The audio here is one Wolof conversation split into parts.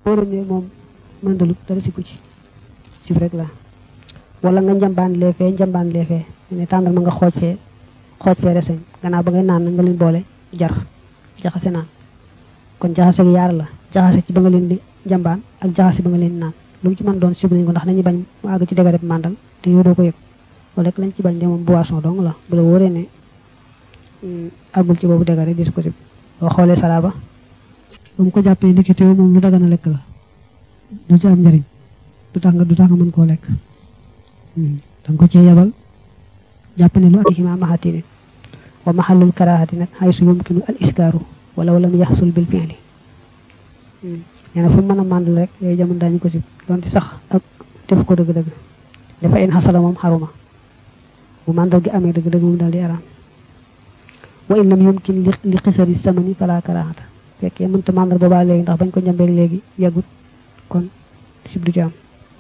wóor ne moom mëndalut dara si ku ci sib rek la wala nga njambaan lee fee njambaan lee fee ne tàngal ma nga xooj fee xooj fee reseñ gannaaw ba ngay naan nga leen boole jar jaxase naan kon jaxase gi yaar la jaxase ci ba nga leen di njambaan ak jaxase ba nga leen di naan lu mu ci mën doon sib nañ ko ndax dañuy bañ mu àgg ci dégare màndal te yow doo ko yëg loolu rek lañ ci bañ de moom boisson dong la bu la wóoree ne àggul ci boobu dégare dis ko sib boo xoolee salaaba ba mu ko jàppee ndekete moom lu dagan a lekk la du ci am njariñ du tax nga du tax nga mën koo lekk danga ko cee yabal jàpp ne lu ak hima mahatini wa mahallul karahati nag haysu yumkinu al iskaaru wala lam yaxsul bil fi'li nee na fu mën a màndal rek yooyu jamono daañu ko sib donte sax ak def ko dëgg-dëgg dafa in xasala moom xaruma bu màndal gi amee dëgg-dëgg moom daal di araam wa in lam yumkin li xisari samani fala karahata fekkee mënta màndal boobaa léegi ndax bañ ko njambeeg léegi yàggut kon sib du ci am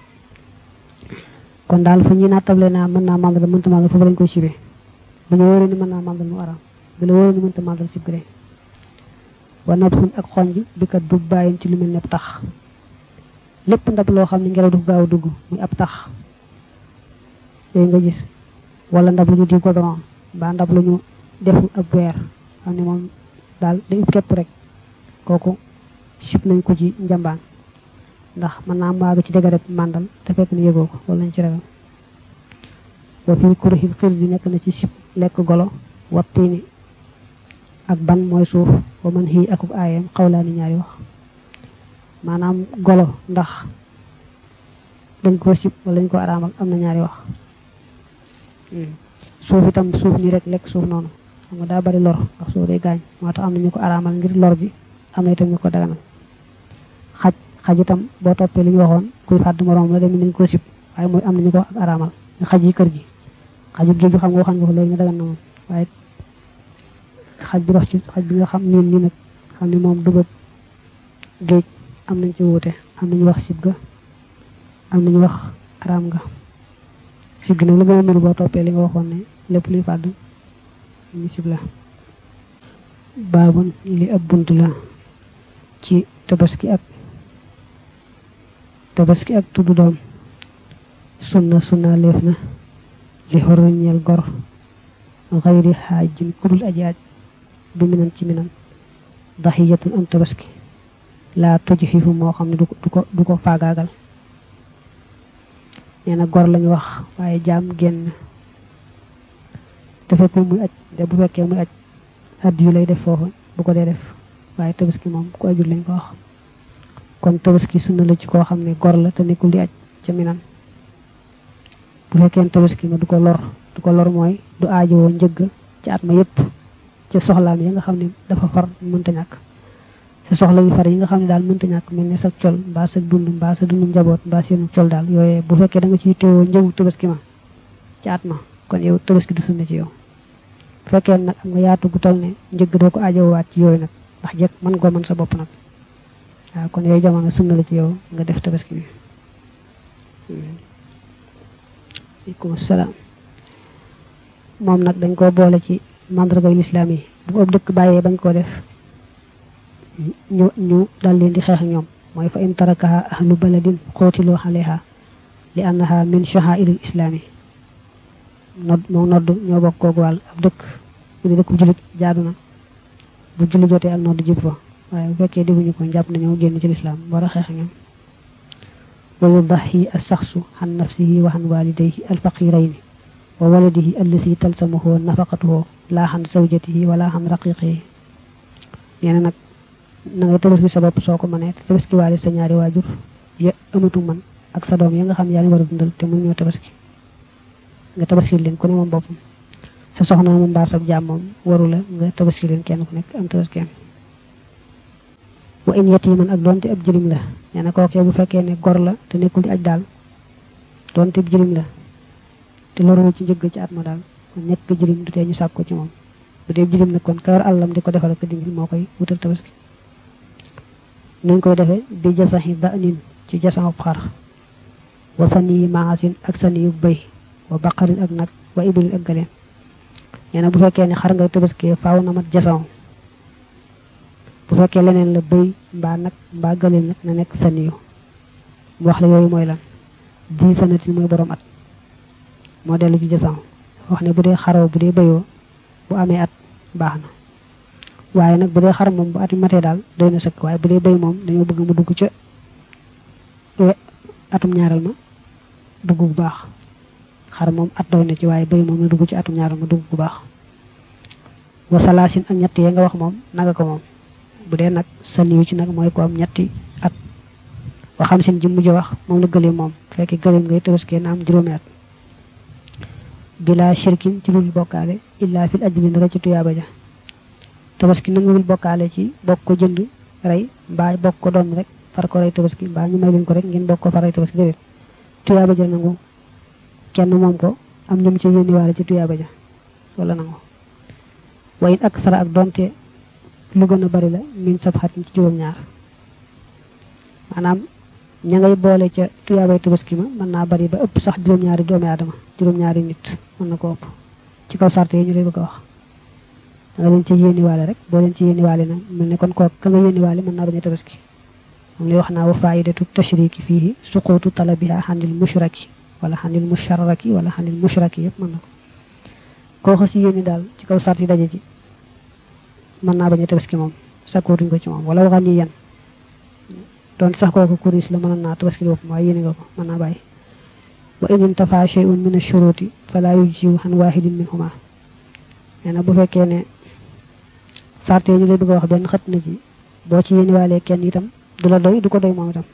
kon daal fu ñuy nattable naa mën naa màndal mënta màndal foofu lañ koy sibee bu ñu wóoree ni mën naa màndal mu araam bu la wóoree ni mënta màndal sib gëre wa nab sun ak xonj bi kat du bàyyin ci lu mel ne ab tax lépp ndab loo xam ne ngelaw du gaaw dugg muy ab tax yooyu nga gis wala ndab lu ñu di goudron mbaa ndab lu ñu defu ab weer xam ne moom daal day ub képp rek kooku sib nañ ko ci njambaan ndax mën naa maaga ci dégg rek màndal te fekk ne yëgoo ko loolu lañ ci ragal wa fii kurixil xir di nekk na ci sib lekk golo wattiini ak ban mooy suuf wa man xii akub aayam xawlaani ñaari wax maanaam golo ndax dañ ko sib wala dañ ko araamal am na ñaari wax suuf itam suuf nii rek lekk suuf noonu xam nga daa bari lor ndax suuf day gaañ moo tax am na ñu ko araamal ngir lor ji am na itam ñu ko daganal xaj xaj itam boo toppee li ñu waxoon kuy fàdd moroom la dem nañ ko sib waaye mooy am na ñu ko ak araamal xaj yi kër gi xaju géej gi xam nga waxan nga ko léegi ne dagan na moom waaye xaj bi dox ci xaj bi nga xam niin ni nag xam ne moom dugub géej am nañ ci wuute am nañu wax sib ga am nañu wax araam nga sib gi nag la gën a niru boo toppee li nga waxoon ne lépp luy fàdd ñu sib la baabun li ab bunt la ci tabaski ak tabaski ak tuddu doom sunna sunna leef na li xorru ñeel gor xayri xaajin kudul aji aj bi minan ci minan daxiyatun am tabaski laa toj xiifu moo xam ne du ko du ko faagaagal nee na gor lañu wax waaye jaam génn te fekk muy aj de bu fekkee muy aj add yu lay def foofu bu ko dee def waaye tabaski moom ku ajul lañ ko wax kon tabaski sunna la ci koo xam ne gor la te nekkul di aj ca minan bu fekkee tabaski ma du ko lor du ko lor mooy du aajowoo njëgg ci at ma yépp ca soxlaam yi nga xam ne dafa far mënta ñàkk sa soxla yu far yi nga xam ne daal mënta ñàkk mel ne sa col mbaa sa dund mbaa sa dund njaboot mbaa seenu col daal yooyee bu fekkee da nga ciy teewoo njëgu tabaski ma ci at ma kon yow tabaski du sunna ci yow bu fekkee nag am nga yaatu gu toll ne njëgg doo ko aajowaat ci yooyu nag ndax jekk mën koo mën sa bopp nag waaw kon yooyu jamono sunna la ci yow nga def tabaski bi aleykum salaam moom nag dañ koo boole ci mandargay lislaam yi bu ëpp dëkk bàyyee bañ koo def ñu ñu dal leen di xeex ñoom mooy fa in tarakaha ahlu baladin xootiloo xaleha li annaha min shahairil islaami nodd moo nodd ñoo bokk koogu wàll ab dëkk bu di dëkk bu jullit jaadu na bu julli jotee ak nodd jib fa waaye bu fekkee defuñu ko jàpp nañoo génn ci lislaam war a xeex ñoom wa yudaxi alsaxsu xan nafsihi wa xan walidayhi alfaqirayni wa waladihi allasi talsamuhu nafaqatuhu laa xan zawjatihi wala xan raqiqihi nee na nag na ngay tabaski sa bopp soo ko mënee te tabaski waale sa ñaari waajur ya amatu man ak sa doom ya nga xam yaa ngi war a dundal te mu ñoo tabaski nga tabaski leen ku ne moom boppam sa soxna moom mbaa sa jaam moom waru la nga tabaski leen kenn ku nekk am tabaskeem wa in yatiman ak doonte ab jërim la nee na kookee bu fekkee ne gor la te nekkul di aj daal doonte ab jërim la te loruwul ci njëgg ci at ma daal nekk jërim du tee ñu sàkk ko ci moom bu dee jërim nag kon ka yor àllam di ko defal ak dindil moo koy wutal tabaski nuñ koy defee bi jasaxi danin ci jasaxub xar wa saniyi maasin ak saniyu bëy wa baqarin ak nag wa ibilin ak galeem nee na bu fekkee ne xar ngay tabaskee faaw na mat jasaw bu fekkee leneen la bëy mbaa nag mbaa gële nag na nekk saniyu mu wax la yooyu mooy lan di sanatin mooy borom at moo dellu ci jësam wax ne bu dee xaroo bu dee bëyoo bu amee at baax na waaye nag bu dee xar moom bu at matee daal doy na sëkk waaye bu dee bëy moom dañoo bëgg mu dugg ca atum ñaaral ma dugg bu baax xar moom at doy na ci waaye bëy moom na dugg ci atum ñaaral ma dugg bu baax wasalaasin ak ñett yee nga wax moom naga ko moom bu dee nag saniyu ci nag mooy ko am ñetti at waxam sin ji mujj wax moom la gëleem moom fekk gëleem ngay tëbaskee na am juróomi at bila shirkin ci lul bokkaale illa fil ajri ndara ci tuyaaba ja tabaski nanguwul bokkaale ci bokk ko jënd rey mbaa bokk ko doon rek far ko rey tabaski mbaa ñu may leen ko rek ngeen bokk ko far rey tabaski déedéet tuyaaba ja nangu kenn moom ko am ñum ci yénniwaale ci tuyaaba ja wala nangu wayin ak sara ak donte lu gën a bari la min sab xatin ci juróom-ñaar maanaam ña ngay boole ca tuyaabay tabaski ma mën naa bari ba ëpp sax juróom-ñaari doomi aadama juróom-ñaari nit mën na ko ëpp ci kaw sart yi ñu lay bëgg a wax da nga leen ci yéeniwaale rek boo leen ci yéeniwaale nag mel ne kon koo ka nga yéeniwaale mën naa bañ a tabaski moom lay wax naa wa faidatu tashriki fiihi suqutu talabiha xanil mushraki wala xanil musharraki wala xanil mushraki yëpp mën na ko koo xas yéeni daal ci kaw sart yi daje ci mën naa bañ a tabaski moom sakkootuñ ko ci moom wala waxaan ñi yan donte sax kooku kuris la mënoon naa tabaski boppam waaye yéene nga ko mën naa bàyyi wa in intafa shay'un min ash-shuruti fala yujzi'u an wahidin minhuma nee na bu fekkee ne sarte ñu lay bëgg a wax benn xët na ci boo ci yéene waalee kenn itam du la doy du ko doy moom itam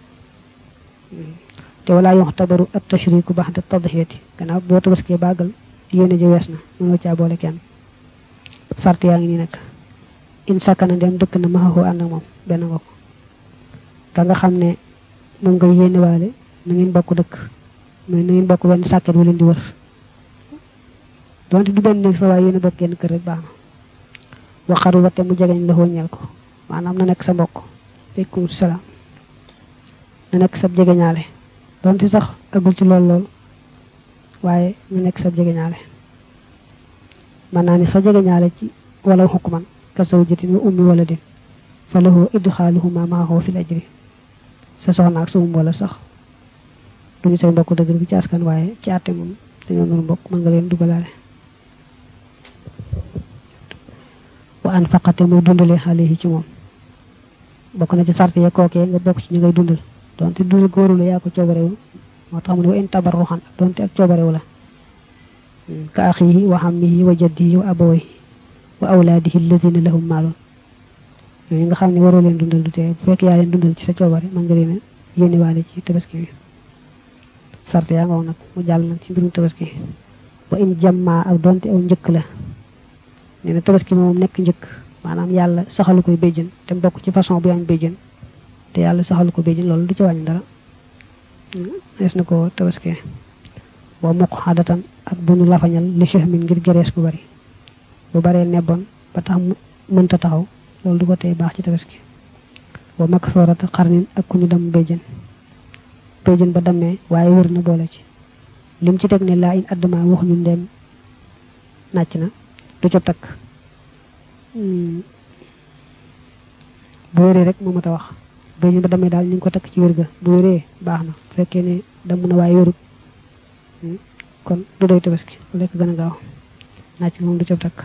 te wala yuxtabaru at-tashriku ba'da tadhiyati gannaaw boo tabaskee bàggal yéene ji wees na mënoo caa boole kenn sarte yaa ngi nii nag in sakkana dem dëkk na maxaxoo ànd ak moom benn nga ko ka nga xam ne moom nga yéene waale na ngeen bokk dëkk mais na ngeen bokk benn sàkket wu leen di wër donte du benn néeg sa waaye yéene bokk genn kër rek baax na waxaru wate mu jegeñ la ñeel ko maanaam na nekk sa mbokk aleykum salaam na nekk sa jegeñaale donte sax agul ci lool lool waaye na nekk sa jegeñaale man naa ni sa jegeñaale ci wala xukuman ka zawjatin wa ummi waladin fa lahu idxaaluhuma maahu fil ajri sa soxna ak sa um wala sax duñu say mbokk dëgg bi ci askan waaye ci àtte moom dañoo nuru mbokk mën nga leen dugalaale wa an faqate muy dundale alayhi ci moom bokk na ci sart ya kookee nga bokk ci ñi ngay dundal donte dundal góoru la yaa ko coobarewu moo tax mu ne wa in tabarruxan donte ak coobarewu la ka axihi wa xammihi wa jaddihi wa abawayhi wa awlaadihi alladina lahum maalun yooyu nga xam ne waroo leen dundal du tee bu fekk yaa leen dundal ci sa coobare mën nga leen yénni waale ci tabaski bi sart yaa nga wax nag mu jàll nag ci mbirum tabaski wa in jamma ak donte aw njëkk la nee na tabaski moom nekk njëkk maanaam yàlla saxalu koy béjjën te bokk ci façon bu am béjjën te yàlla saxalu ko béjjën loolu du ci wàññi dara des na ko tabaski wa muq xadatan ak bu ñu lafañal li chehmin ngir gerees bu bari bu baree nebboon ba tax mu mënta taxaw loolu du ko tey baax ci tabaski wa mag soorata xarnin ak ku ñu dem béjjën béjjën ba dammee waaye wër na boole ci lim ci teg ne laa in addama wax ñu ndem nàcc na du ca takk bu wéree rek moo mat a wax béjjën ba dammee daal ñu ngi ko takk ci wér ga bu wéree baax na bu fekkee ne damm na waaye wérut kon du doy tabaski lekk gën a gaaw nàcc moom du ca takk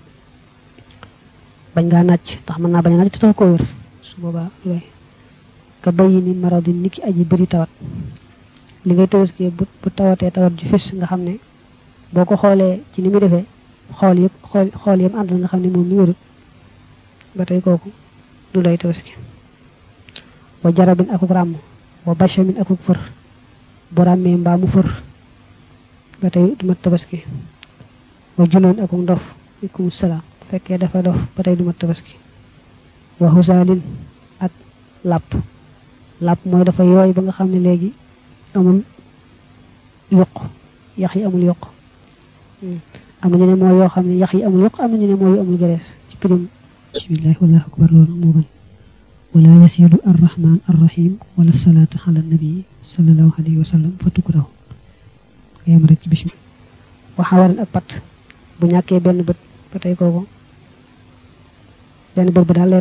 bañ ngaa nàcc ndax mën naa bañ a nàcc te tax ko wér su boobaa looy ka bayi ni maradin niki aji bëri tawat li ngay tabaski bu bu tawatee tawat ju fis nga xam ne boo ko xoolee ci ni muy defee xool yëpp xool xool yëpp àndal nga xam ne moom mi wérut ba tey kooku du doy tabaski wa jarabin akuk ràmm wa bachamin akuk fër bu ràmmee mbaa mu fër ba tey du mat tabaski wa junoon akuk ndof aleykum salaam fekkee dafa dof ba tey du mat tabaski wa xusaalin ak làpp làpp mooy dafa yooy ba nga xam ne léegi amul yokk yax yi amul yokk am na ñu ne mooy yoo xam ne yax yi amul yokk am na ñu ne mooy yu amul gerees ci pirim bismillahi wallahu akbar loolu moo gën wala yasidu arrahman arrahim wala salaatu ala nabii sallallahu alayhi wa sallam fa tukrahu nga yem rek ci bismillah waxawaran ak pat bu ñàkkee benn bët ba tey kooku benn bët ba daal leer ga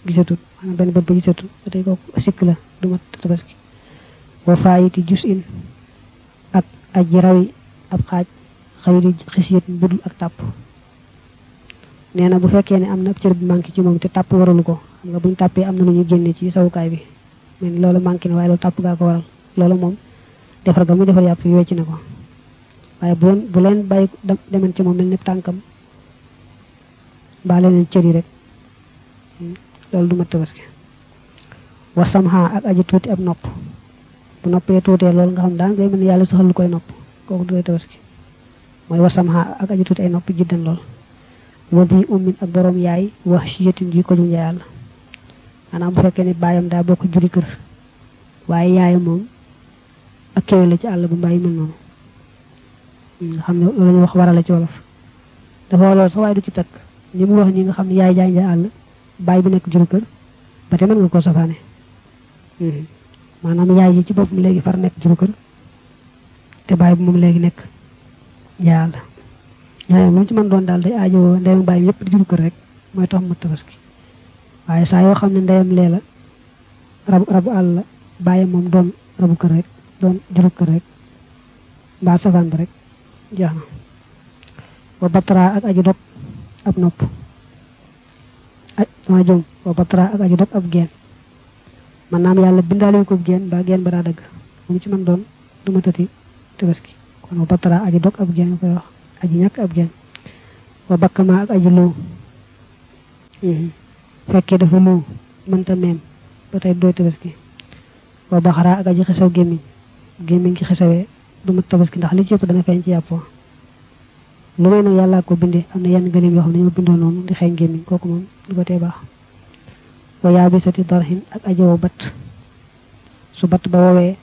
gisatut maanaam benn bët ba gisatut ba tey kooku sikk la du mat tabaski wa faayiti jus in ak aji rawi ab xaaj xëyri xisiyat budul ak tàpp nee na bu fekkee ne am na ab cër bu manqué ci moom te tàpp waralu ko xam nga buñ tàppee am na lu ñu génne ci sawukaay bi mais loolu manqué na waaye loolu tàpp gaa ko waral loolu moom defar ga muy defar yàpp yi wecc na ko waaye bu leen bu leen bàyyi demen ci moom mel ni tànkam mbaa leneen cër yi rek loolu du mat tabaski wasamha ak aji tuuti ab nopp bu noppee tuutee loolu nga xam daan day mel ni yàlla saxal lu koy nopp kooku du koy tabaski mooy wasamha ak aji tuuti ay nopp jiddan lool wadi ummin ak borom yaay wax siyatin ji ko ju njaayal maanaam bu fekkee ne baayam daa bokk juri kër waaye yaayam moom ak kéwél la ci àll bu mbàyyi mel noonu nga xam ne loolu la ñuy wax warala ci wolof dafa loolu sax waaye du ci takk ñi mu wax ñi nga xam ne yaay jaay njaay àll baay bi nekk juri kër ba te mën nga koo safaane maanaam yaay ji ci boppam léegi far nekk juru kër te baay bi moom léegi nekk njaay àll ñaareel lu mu ci mën doon daal day aajowoo ndeyam bàyyi yëpp di juru kër rek mooy tax mu tabaski waaye saa yoo xam ne ndeyam lee la rabu rabu àll la bàyyi moom doon rabu kër rek doon juru kër rek mbaa safaan ba rek jeex na wa batara ak aju dog ab nopp aj dama jom wa batara ak aju dog ab geen maanaam yàlla bindaale ko geen mbaa geen ba daa dëgg mu ci mën doon du ma tëti tabaski kon wa batara aju dog ab geen nga koy wax aji ñàkk ab geen wa bakkama ak aji luu fekkee dafa luu mënta meem ba tey dooy tabaski wa baxara ak aji xesaw gémmiñ gémmiñ gi xesawee du mat tabaski ndax li ci ëpp dana feeñ ci yàppoo lu may nag yàllaa ko bindee am na yenn gëléem yoo xam ne ñoo bindoo noonu di xeeñ gémmiñ kooku moom du ko tee baax wa yaabisati darhin ak aji wow bat su batt ba woowee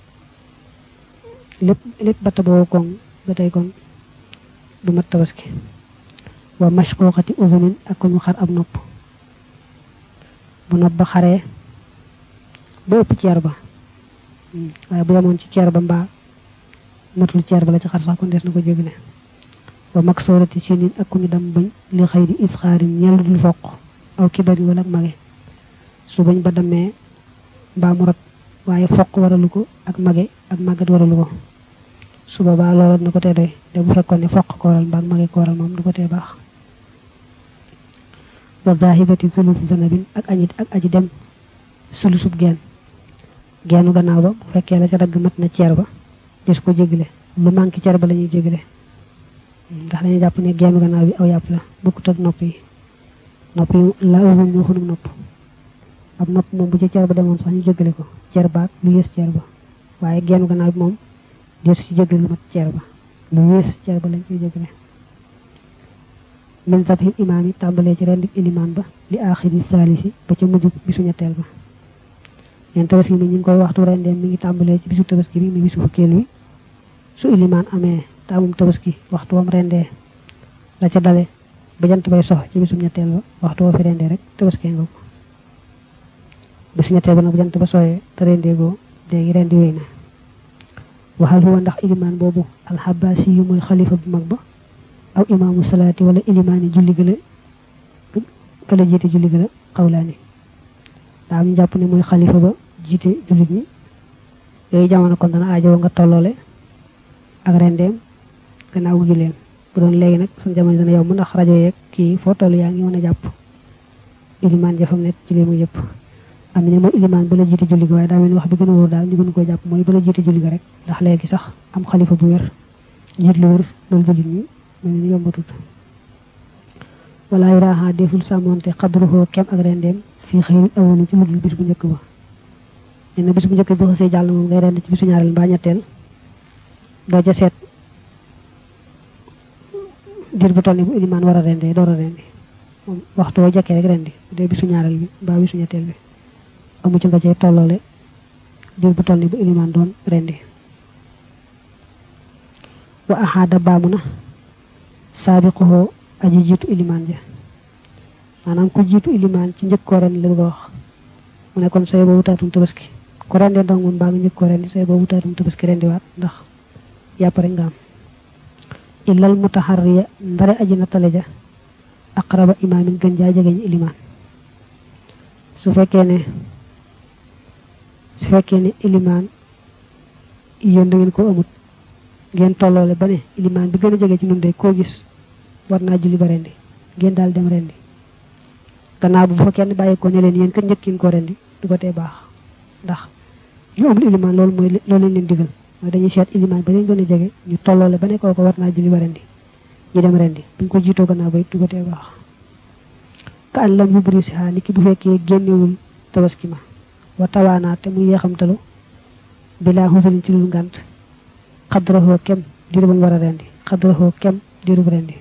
lépp lépp batt ba wow koŋ ba tey kon du mat tabaski wa mashquqati uzunin ak ko ñu xar ab nopp bu nopp ba xaree ba ëpp ceer ba waaye bu yemoon ci ceer ba mbaa matul ceer ba la ci xar sax kon des na ko jégle wa maksoorati sinin ak ku ñu dam bañ li xëy di isxaarin ñellu dul foq aw kibari wala ak mage su bañ ba demee mbaa mu rot waaye foq waralu ko ak mage ak màggat waralu ko su boobaa loolu na ko tee doy te bu fekkoon ne foq ko waral mbaa ak mage ko waral moom du ko tee baax wa zahibati sulusi zanabin ak añi ak aji dem sulusub geen geenu gannaaw ba bu fekkee la ca dagg mat na ceer ba des ko jégle lu manqué ceer ba la ñuy jégle ndax dañuy jàpp ne geenu gannaaw bi aw yàpp la bokkut ak nopp yi nopp yi la usuñ ñu xunum nopp ab nopp moom bu ci ceer ba demoon sax ñu jégle ko ceer baag lu yées ceer ba waaye geenu gannaaw bi moom deesu ci jégle lu mat ceer ba lu yées ceer ba lañ ciy jégle min sabhil imaam yi tàmbalee ci rendi ilimaan ba li aaxiri saalisi ba ca mujj bisu ñetteel ba leen tabaski mi ñu ngi koy waxtu rendeem mi ngi tàmbalee ci bisu tabaski bi mi bisu fukkeel wi su ilimaan amee taamum tabaski waxtu wam rendee la ca dale ba jant bay sox ci bisu ñetteel ba waxtu woo fi rendee rek tabaski nga ko bisu ñetteel ba nag bu jant ba sooyee te rendee goo léegi rendi wéy na waxal huwa ndax ilimaan boobu alxabaasi yu mooy xalifa bu mag ba aw imaamu salaati wala ilimaani julli gëla kala jiite julli gëla xawlaani daa am ñu jàpp ne mooy xalifa ba jiite jullit ñi yooyu jamono kon dana aajowoo nga tolloole ak rendeem gannaaw gu julleem bu doon léegi nag suñ jamono dana yomb ndax rajo yeeg kii foo toll yaa ngi mën a jàpp ilimaan jafam nekk julli mu yëpp am ne mooy ilimaan ba la jiite julli ga waaye daa mel ni wax bi gën a wóor daal ñu gën koo jàpp mooy ba la jiite julli ga rek ndax léegi sax am xalifa bu wér jiit lu wér loolu jullit ñi mel ni yombatut wala yu raaxaa deful sàmmonte xadruhoo kem ak rendeem fii xëy awolu ci ludul bis bu njëkk ba nee na bis bu njëkk bi xasee jàll moom ngay rend ci bisu ñaareel mbaa ñetteel doo ca seet diir bu toll ni bu ilimaan war a rendee door a rendi moom waxtu woo jekkee rek rendi bu dee bisu ñaareel bi mbaa bisu ñetteel bi amu ci nga cay tolloole diir bu toll ni bu ilimaan doon rendi wa axaada baamu na saabiquhoo aji jiitu ilimaan ja maanaam ku jiitu ilimaan ci njëkk koo ren la bëgg a wax mu ne kon say boobu taatum tabaski ku rendee ndong moom mbaa nga njëkk koo rendi say boobu taatum tabaski rendiwaat ndax yàpp rek nga am illal mutaharriya ndare aji nattale ja aqraba imaamin gën jaa jegeñ ilimaan su fekkee ne su fekkee ne ilimaan yéen da ngeen ko amut ngeen tolloole ba ne ilimaan bi gën a jege ci nun de koo gis war naa julli ba rendi ngeen daal dem rendi gannaaw bu fa kenn bàyyi ko ne leen yéen kat njëkkin ko rendi du ko tee baax ndax ñu amul ilimaan loolu mooy loolu lañ leen digal mooy dañuy seet ilimaan ba leen gën a jege ñu tolloole ba ne kooku war naa julli ba rendi ñu dem rendi buñ ko jiitoo gannaaw ba it du ko tee baax ka an lam yubri si ni ki bu fekkee génnewul tabaski ma wa tawaanaa te muy yeexamtalu bilaa xusalin ci lul ngànt xadraxoo kem diiru ba mu war a rendi xadraxoo kem diiru bu rendi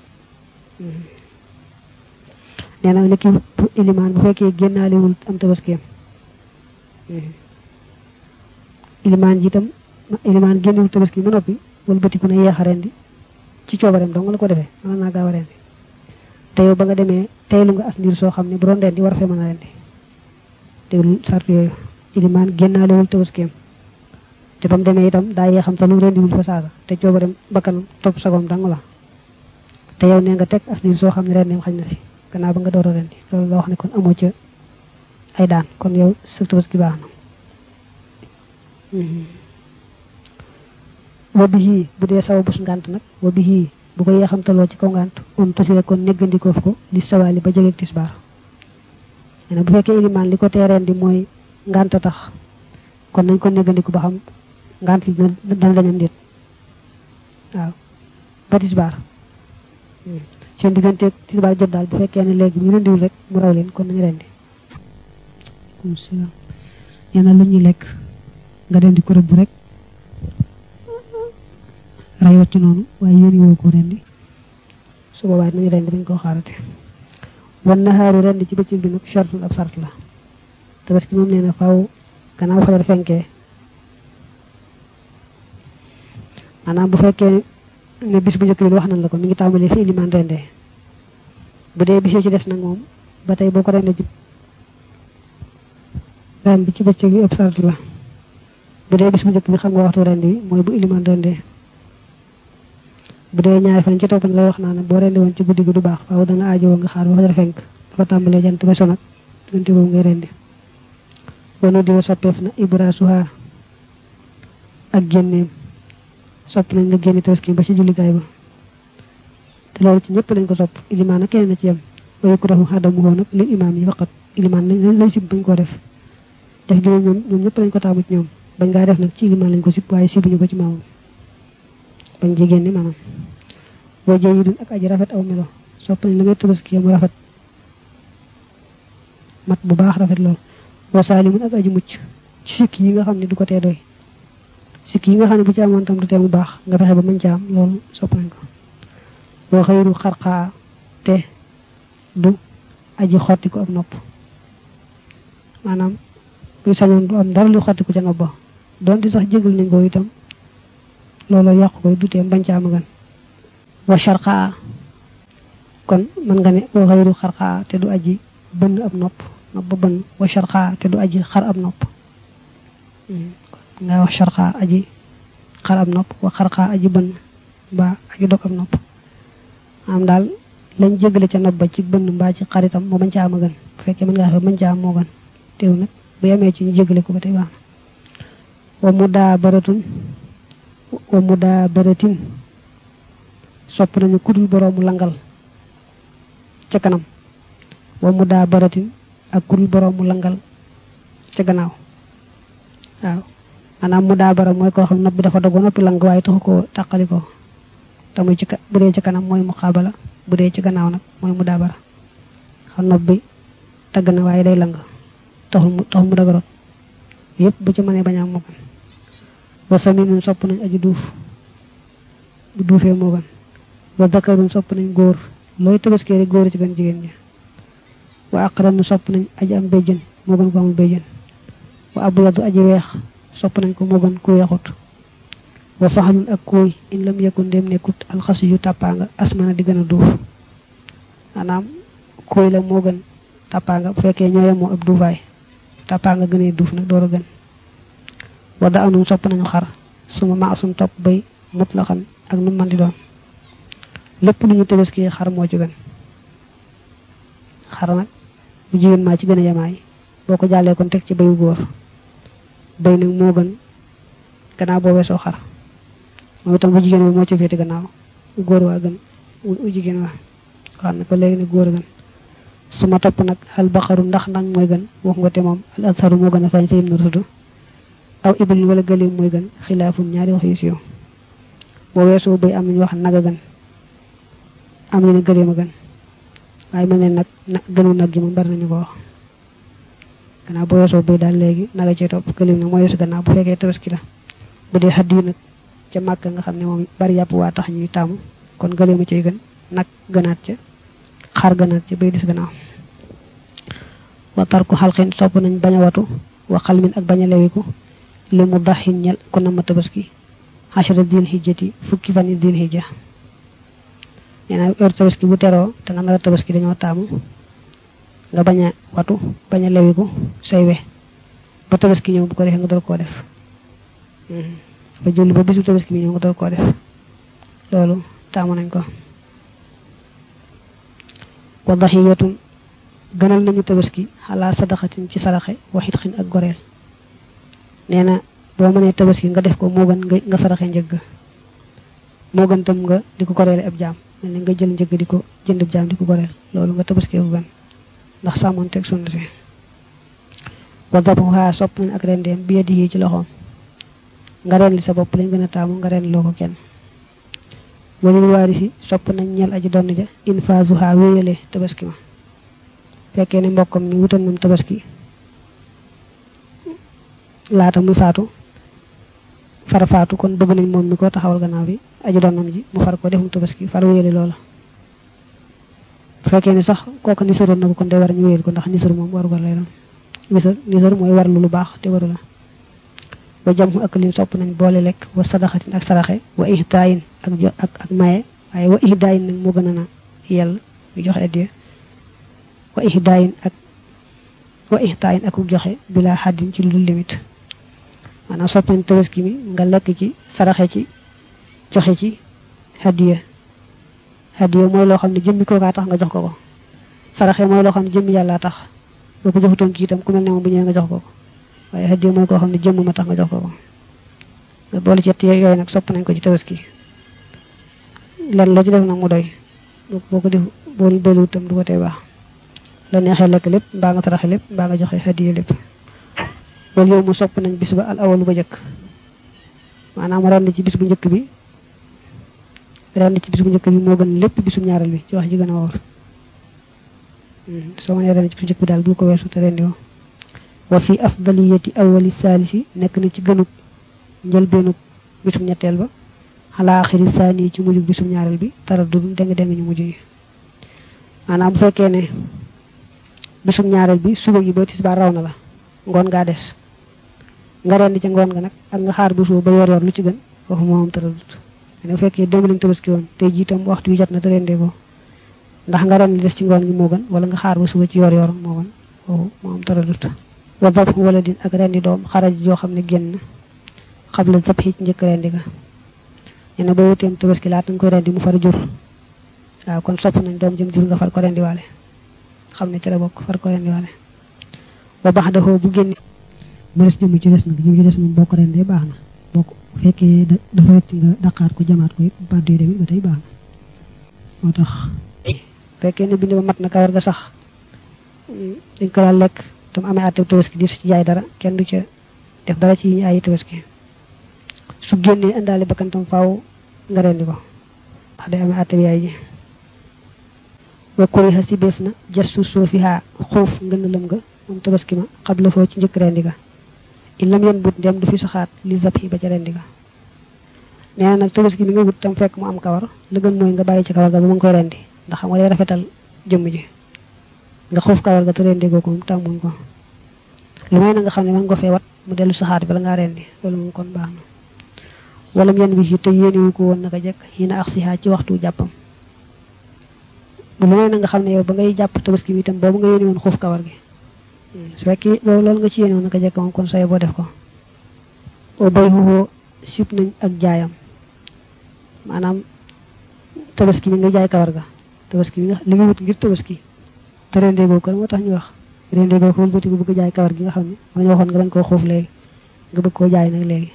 nee na niki ilimaan bu fekkee génnaalewul am tabaskeem ilimaan ji itam ilimaan génnewul tabaski ba noppi wala bëtiku na yeex a rendi ci coobareem dong la ko defee mën naa gaaw a rendi te yow ba nga demee teylu nga as ndiir soo xam ne bu doon rendi war a fee mën a rendi déglu sart yooyu ilimaan génnaalewul tabaskeem te ba mu demee itam daa yee xam te lu rendiwul fa saasa te coobareem bakkan topp sagoom dang la te yow nee nga teg as ndiir soo xam ne rendim xañ na fi gannaaw ba nga door a rendi loolu la wax ne kon amoo ca ay daan kon yow sa tabaski baax na wa bi bu dee sawa bus ngànt nag wa bi bu ko yeexamtaloo ci kaw ngànt um tosile kon néggandikoof ko li sawaali ba jegeeg tisbaar nee na bu fekkee ilimaan li ko teereen di mooy ngànt tax kon nañ ko néggandiku ba xam ngànt li dana dañam déet waaw ba tisbaar seen digganteeg tisbaar jot daal bu fekkee ne léegi bu ñu rendiwul rek mu raw leen kon nañu rendi aleykum salaam nee na lu ñuy lekk nga dem di ko rëbb rek rayoo ci noonu waaye yéen woo ko rendi su boobaa nañu rendi bañ koo xaarate wan naxaaru rendi ci bëccëg bi nag chartul ab sart la tabaski moom nee na faaw gannaaw fajar fenkee maanaam bu fekkee ne bis bu njëkk bi wax nañ la ko mi ngi tàmbalee fi ilimaan rendee bu dee bis ci des nag moom ba tey boo ko rendee ci ren bi ci bëccëg bi ab sart la bu dee bis bu njëkk bi xam nga waxtu rendi bi mooy bu ilimaan rendee bu dee ñaari fan ci topp lay wax naa ne boo rendi woon ci guddi gi du baax faaw da nga aajowoo nga xaar ba fajar fenk dafa tàmbalee jant ba sonat diggante boobu ngay rendi wanu diwa soppeef na ibrasuha ak génneem sopp nañ nga génne tabaski ba ci jullikaay ba te loolu ci ñëpp lañ ko sopp ilimaan ak keneen na ci yem wa yukrahu adamu hoo nag lil imaam yi faqat ilimaan lañ lañ sib bañ koo def def gi moom ñoom ñoom ñëpp lañ ko taamu ci ñoom bañ ngaa def nag ci ilimaan lañ ko sib waaye sibuñu ko ci maamam bañ ci génne maanaam boo jayidun ak aji rafet aw melo sopp nañ la ngay tabaski mu rafet mat bu baax rafet lool wa saalimun ak aji mucc ci sikk yi nga xam ne du ko tee doy sikk yi nga xam ne bu ci amoon tam du tee mu baax nga fexe ba mën ci am loolu sopp nañ ko wa xëyru xarxaa te du aji xotti ko ab nopp maanaam buy sañoon du am dara lu xotti ko ca nopp ba doonte sax jégal nañ ko itam looloo yàqu koy du tee bañ ca am gan wa sharxaa kon mën nga ne wa xëyru xarxaa te du aji bënn ab nopp nopp ba bënn wa sharxaa te du aji xar ab nopp nga wax sharxaa aji xar ab nopp wa xarxaa aji bënn mbaa aji dog ab nopp am daal lañ jégale ca nopp ba ci bënn mbaa ci xaritam moo bañ ca am a gën bu fekkee mën ngaa fe bañ ca am moo gën teew nag bu yemee ci ñu jégale ko ba tey baax na wa mu daa baratun wa mu daa baratin sopp nañu kudul boroomu langal ca kanam wa mu daa baratin ak kudul boroomu langal ca gannaaw waaw maanaam mu daa bara mooy koo xam nopp bi dafa dogo noppi lang waaye taxu ko tàqali ko te muy ci bu dee ci kanam mooy mu xaabala bu dee ci gannaaw nag mooy mu daa bara xam nopp bi dagg na waaye day lang taxul mu taxul mu dagaroon yëpp bu ci mënee bañ a am moo gën wa saminun sopp nañ aji duuf bu duufee moo gën wa dakarun sopp nañ góor looy tabaskee rek góor ci gën jigéen ñi wa aqranu sopp nañ aji am béjjën moo gën ko amul béjjën wa abyadu aji weex sopp nañ ko moo gën ku weexut wa faxalun ak kuuy in lam yakun ndem nekkut alxasi yu tàppaanga asmana di gën a duuf maanaam kuuy la moo gën tàppaanga bu fekkee ñooyam moo ab duufaay tàppaanga gënee duuf nag door a gën wa da anum sopp nañu xar suma maasum topp bay mutlaxan ak nu man di doon lépp lu ñu tabaski xar moo ci gën xar nag bu jigéen maa ci gën a yemaay boo ko jàllee kon teg ci bayu góor bay nag moo gën gannaaw boo weesoo xar moom itam bu jigéen bi moo ci féete gannaaw góor waa gën u jigéen waa xam ne ko léegi ne góor a gën su ma topp nag al baqaru ndax nag mooy gën wax nga te moom al azharu moo gën a feeñ fa yim na tudd aw ibil wala gëléem mooy gën xilaafum ñaari wax yu siiw boo weesoo bay am nañu wax nag a gën am ñu ne gëléem a gën waaye mel ne nag na gënu nag gi moom bari nañu ko wax gannaaw boo weesoo bay daal léegi naga cee topp gëléem nag mooy weesu gannaaw bu fekkee tabaski la bu dee xaddi yu nag ca màkk nga xam ne moom bari yàpp waa tax ñuy taamu kon gëléem a cay gën nag gënaat ca xar gënaat ca bay dis gannaaw wa tarku xalqin sopp nañ bañ a watu wa xalmin ak bañ a lewiku li mu daxin ñel ku na ma tabaski xachara dil hijjati fukki fan yi dil hijja nee na heure tabaski bu teroo te nga nar a tabaski dañoo taamu nga bañ a watu bañ a lewiku say we ba tabaski ñëw bu ko defee nga door koo def ba julli ba bisu tabaski bi ñëw nga door koo def loolu taamu nañ ko wa daxiyatun gënal nañu tabaski xalaa sadaxatin ci saraxe waxit xin ak goreel nee na boo mënee tabaski nga def ko moo gën nga nga saraxe njëgg moo gën tam nga di ko goreele ab jaam mel ne nga jël njëgg di ko jënd ab jaam di ko goreel loolu nga tabaski ko gën ndax sàmmoon teg sunna si wa dabuha sopp nañ ak rendeem bi yadi yi ci loxoom nga ren li sa bopp lañ gën a taamu nga ren loo ko kenn walil waarisi sopp nañ ñel aji donn ja infasuha wéyale tabaski ma fekkee ne mbokkam mi wutal nam tabaski laata muy faatu far faatu kon bëgg nañ moom mi ko taxawal gannaaw bi aju donnam ji mu far ko defum tabaski far wéyale loola bu fekkee ne sax kooku nisaroon na ko kon day war ñu wéyal ko ndax nisar moom waru gar lay doon nisar nisar mooy war lu lu baax te waru la wa jam ak lim sopp nañ boole lekk wa sadaxatin ak saraxe wa ihdaayin ak jo ak ak maye waaye wa ihdaayin nag moo gën a na yell ñu joxe addiya wa ihdaayin ak wa ihdaayin ak joxe bila xaddin ci lu limite maanaam sopp nañ tabaski mi nga lekk ci saraxe ci joxe ci hadiya hadiya mooy loo xam ne jëmmi kookaa tax nga jox ko ko saraxe mooy loo xam ne jëmmi yàllaa tax boo ko joxutoon kii itam ku mel ne moom bu ñëwee nga jox ko ko waaye hadiya mooy koo xam ne jëmm ma tax nga jox ko ko nga boole ci yooyu nag sopp nañ ko ci tabaski lan loo ci def nag mu doy boo ko def boo doylu itam du ko tee baax la neexee lekk lépp mbaa nga saraxe lépp mbaa nga joxe hadiya lépp loolu yow mu sopp nañ bis ba al awalu ba njëkk maanaam ren ci bis bu njëkk bi ren ci bis bu njëkk bi moo gën lépp bisum ñaareel bi ci wax ji gën a wóor soo mënee ren ci bis bu njëkk bi daal bu ko weesu te rendi woo wa fi afdaliyati awali saalisi nekk na ci gënug njëlbeenug bisum ñetteel ba xalaa axiri saani ci mujjug bisum ñaareel bi tara du deng deng ñu mujj yi maanaam bu fekkee ne bisum ñaareel bi suba gi ba tisbaar raw na la ngoon ngaa des nga rendi ca ngoon nga nag ak nga xaar bu suba ba yor yor lu ci gën foofu moo am tëradut bu fekkee démb lañ tabaski woon tey jii itam waxtu wi jot na te rendee ko ndax nga ren li des ci ngoon gi moo gën wala nga xaar ba suba ci yor yor moo gën foofu moo am tëradut wa dab wala din ak rendi doom xaraj joo xam ne génn xabla zab ci njëkk rendi ga nee na boo wuteem tabaski laata nga koy rendi mu far jur waaw kon sopp nañ doom jëm jur nga far ko rendi waale xam ne ci la bokk far ko rendi waale ba baax daxoo bu génne mu des jëm ci des nag jëm ci des moom boo ko rendee baax na boo ko fekkee dafa rëcc nga daqaat ko jamaat ko it bàddu yi demit ba tey baax na moo tax fekkee ne bind ba mat na kawar ga sax dañ ko daal lekk tam amee àtte tabaski di su ci jaay dara kenn du ca def dara ci yi ñu ay tabaski su génnee indaale bakkantam faaw nga rendi ko ndax day amee àtte bi yaay ji wa kuriha si beef na jastu soofiha xuuf ngën lëm nga moom tabaski ma xabla foo ci njëkk rendi ga il lam yen but ndem du fi saxaat li zab yi ba ca rendi ga nee na nag tabaski mi nga wut tam fekk mu am kawar la gën mooy nga bàyyi ci kawar ga ba mu ngi koy rendi ndax xam nga day rafetal jëmm ji nga xuuf kawar ga te rendi goo ko moom tàmmuñ ko lu may na nga xam ne mën nga fee wat mu dellu saxaat bala ngaa rendi loolu moom kon baax na wala mu yen bi te yéeniwu ko woon naka jekk xii na ak sihaa ci waxtu jàppam lu may na nga xam ne yow ba ngay jàpp tabaski bi itam boobu nga yéeni woon xuuf kawar gi su fekkee loolu loolu nga ci yéene woon naka jekk moom kon say boo def ko o bay xuxoo sib nañ ak jaayam maanaam tabaski bi nga jaay kawar ga tabaski bi nga li nga wut ngir tabaski te rendee goo ko moo tax ñu wax rendee ko wëlbati ko bëgg jaay kawar gi nga xam ne man ñu waxoon nga bañ koo xuuf léegi nga bëgg koo jaay nag léegi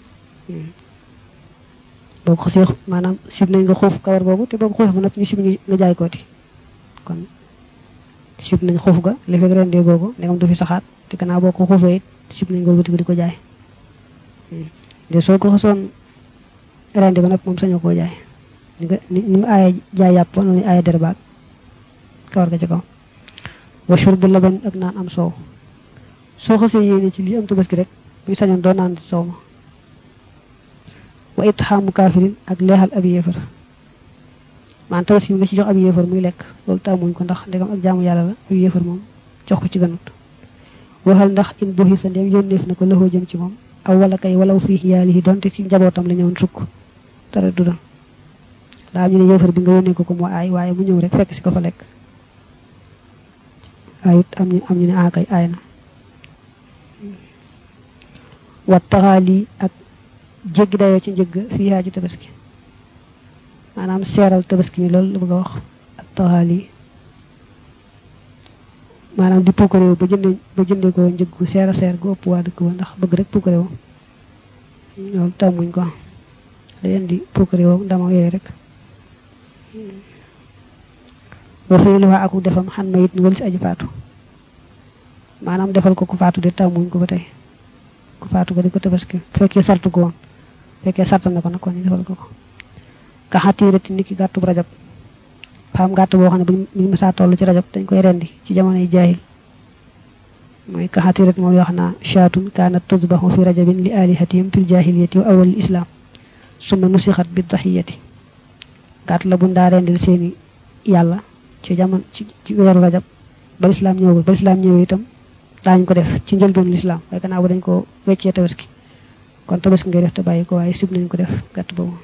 boo ko xasee maanaam sib nañ nga xuuf kawar googu te boo ko xuufee ba noppi ñu sib nga jaay kooti kon sib nañ xuuf ga li fekk rendee googu ndegam du fi saxaat te gannaaw boo ko xuufee it sib nañ nga wëlbati ko di ko jaay de soo ko xasoon rendee ba noppi moom sañoo koo jaay ni nga ni mu aaye jaay yàpp noonu aaye der baag kawar ga ci kaw wa shurbu laban ak naan am soow soo xasee yéene ci lii am tabaski rek buy sañoon doo naan ci soow ma wa itxaamu kaafirin ak leexal ab yéefar maanaam tabaski bi nga ci jox ab yéefar muy lekk loolu tàmmuñ ko ndax ndegam ak jaamu yàlla la ab yéefar moom jox ko ci ganut waxal ndax in buxi sa ndem yónneef na ko lëxoo jëm ci moom aw wala kay walaw fii yaalihi donte ci njabootam la ñëwoon sukk dara du doon daa am ñu ne yéefar bi nga yónnee ko ko moo aay waaye mu ñëw rek fekk si ko fa lekk ayut am ñu am ñu ne aakay aay na wat taxaali ak jéggi dayoo ci njëgg fii yaa ci tabaski maanaam seeral tabaski mi loolu la bëgg a wax ak taxaali maanaam di puukaréew ba jëndee ba jëndee ko njëg gu seer a seer gu ëpp waa dëkk ba ndax bëgg rek puukaréew loolu tàmmuñ ko day indi puukaréew ndama yooyu rek wa fi lu waa aku defam xan ma it ni walis aji faatu maanaam defal ko ku faatu de tàmmuñ ko ba tey ku faatu ko di ko tabaski fekkee sartu ko woon fekkee sarta na ko nag kon ñu defal ko ko ka xatiirati nit ki gàttu rajab faam gàtt boo xam ne buñu mësaa toll ci rajab dañ koy rendi ci jamonoy jaahil mooy ka xatiirati moom wax naa shaatun kaanat tusbaxu fi rajabin li alihatihim fil jaahiliyati wa awalil islam summa nusixat bi daxiyati gàtt la buñ daa rendil seeni yàlla ci jamono ci weeru rajab ba lislaam ñëwul ba lislaam ñëwee itam daañu ko def ci njëlbeenu lislaam waaye gannaaw ba dañ ko weccee tabaski kon tabaski ngay def te bàyyi ko waaye sib nañ ko def gàtt boobu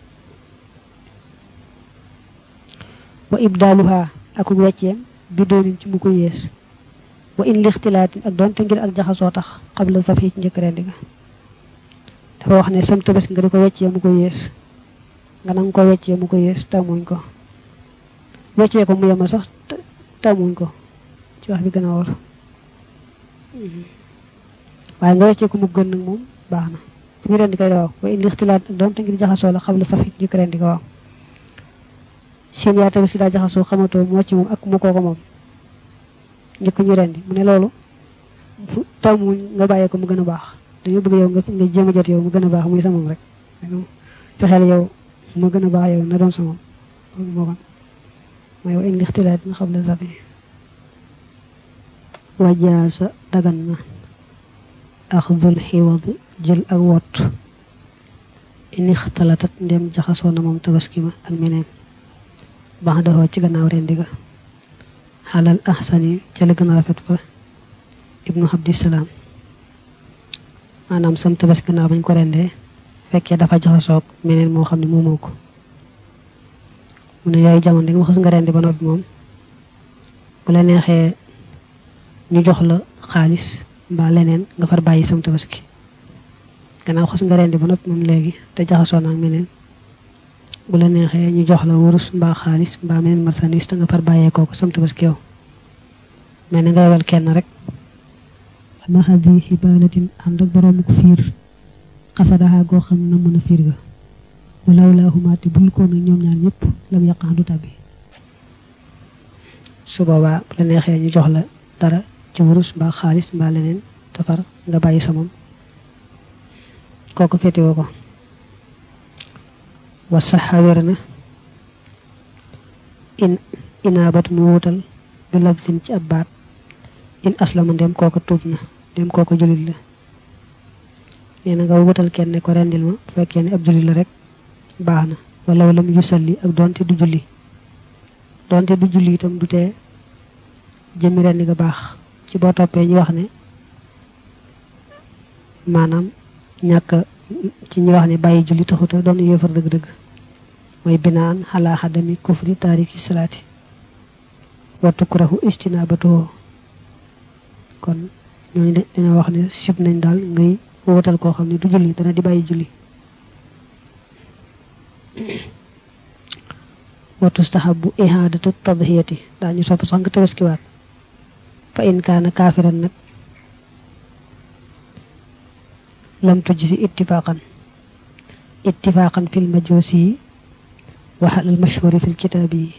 wa ibdaaluha akuk wecceem bi doonin ci mu ko yées wa in lixtilaatin ak doonte ngir ak jaxasoo tax xabla saf yi ci njëkk rendi nga dafa wax ne sam tabaski nga di ko weccee mu ko yées nga nanga ko weccee mu ko yées tàmmuñ ko weccee ko mu yemal sax tàmmuñ ko ci wax bi gën a wóor waaye nga weccee ko mu gën nag moom baax na fu ñu rendi kay waaw wa in lixtilaat ak doonte ngir jaxasoo la xabla saf yi ci njëkk rendi nga waaw seen yaa tabaski daa jaxasoo xamatoo moo ci moom ak mu kooko moom njëkk ñu rendi mu ne loolu tàmmuñ nga bàyyee ko mu gën a baax dañoo bëgg yow nga nga jéem a jot yow mu gën a baax muy sa moom rek fexeel yow mu gën a baax yow na doon sa moom moo kon mooy wa in lixtilaat nga xam la safi wajaasa dagan na axdul xiwad jël ak wot in ixtalatat ndem jaxasoo na moom tabaski ma ak meneen baax daxoo ci gannaaw rendi ga xalal ahsani ca la gën a rafet fa ibnu abdisalaam maanaam sam tabaski gannaaw bañ ko rendee fekkee dafa jaxasoog meneen moo xam ne moomoo ko mu ne yooyu jamono di nga xas nga rendi ba noppi moom bu la neexee ñu jox la xaalis mbaa leneen nga far bàyyi sam tabaski gannaaw xas nga rendi ba noppi moom léegi te jaxasoo naag meneen bu la neexee ñu jox la wurus mbaa xaalis mbaa meneen marchandise te nga far bàyyee kooku sam tabaski yow mel ni nga yebal kenn rek ama hadi xibaalatin ànd ak boroomu ko fiir xasadaxa goo xam na mën a fiir ga walaw laahumaati bul ko nag ñoom ñaar ñëpp lam yàqax du tàbbi su boobaa bu la neexee ñu jox la dara ci wurus mbaa xaalis mbaa leneen te far nga bàyyi sa moom kooku féetewoo ko wa saxa wér na in inaabatun wuutal bi lafsin ci ab baat in aslama ndem kooko tuub na ndem kooko julit la nee na nga wutal kenn ne ko rendil ma bu fekkee ne ab julit la rek baax na wala wala mu yusalli ak doonte du julli doonte du julli itam du tee jëmmi rendi nga baax ci boo toppee ñu wax ne maanaam ñàkk ci ñu wax ne bàyyi julli taxuta doon yéefar dëgg-dëgg mooy binaan xalaa xadami kufri taariki salaati wa tukrahu istinabatuhu kon ñooñu dina wax ne sib nañ daal ngay wutal koo xam ne du julli dana di bàyyi julli wa tustahabu ihaadatu tadhiyati daañu sopp sax nga tabaskiwaat fa in kaana kaafiran nag lam tujj si ittifaqan ittifaqan fil majusi wa al mashhuri fil kitaabi yi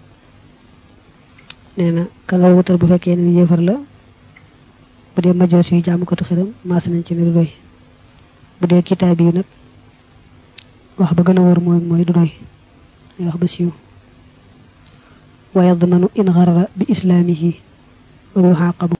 nee na ka nga wutal bu fekkee ne yéefar la bu dee majoos yu jaamukatu xiram maas nañ ci ne du doy bu dee kitaab yi nag wax ba gën a wóor mooy mooy du doy ay wax ba siiw wa yadmanu in xarara bi islaamihi wa yuxaaqabu